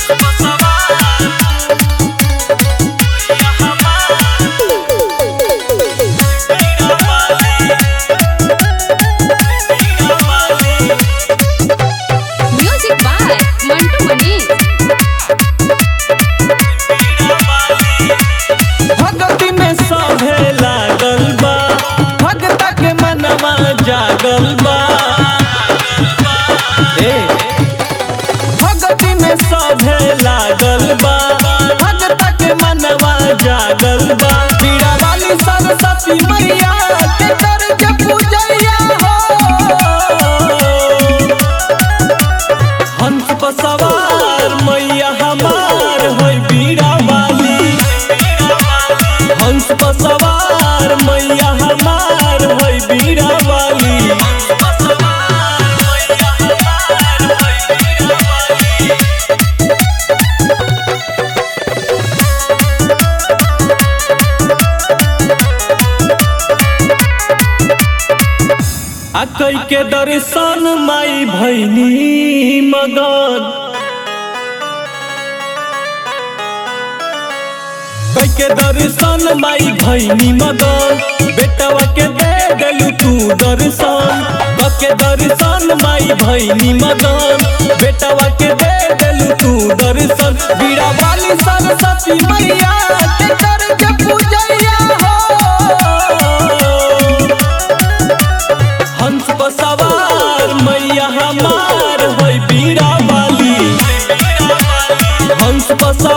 music by Mantu Manish भगती में सभे लागल बा भगता के मनवा जागल बा ए, भगती में सभे लागल बा भगता के मनवा जागल बा पीड़ा वाली सरस्वती मैया के दर्ज पूजैया हो हंस पर सवार मैया हमार होई बीड़ा वाली हंस पर सवार मैया हमार होई बीड़ा वाली आ कई के दर्शन माई भैनी मगन कई के दर्शन माई भैनी मगन बेटवा के दे देलू तू दर्शन बके दर्शन माई भैनी मगन बेटवा के दे देलू तू दर्शन बीड़ा वाली सरस्वती मैया के दर्ज पूजैया हो हंस पर सवार मैया हमार होई बीड़ा वाली हंस पर सवार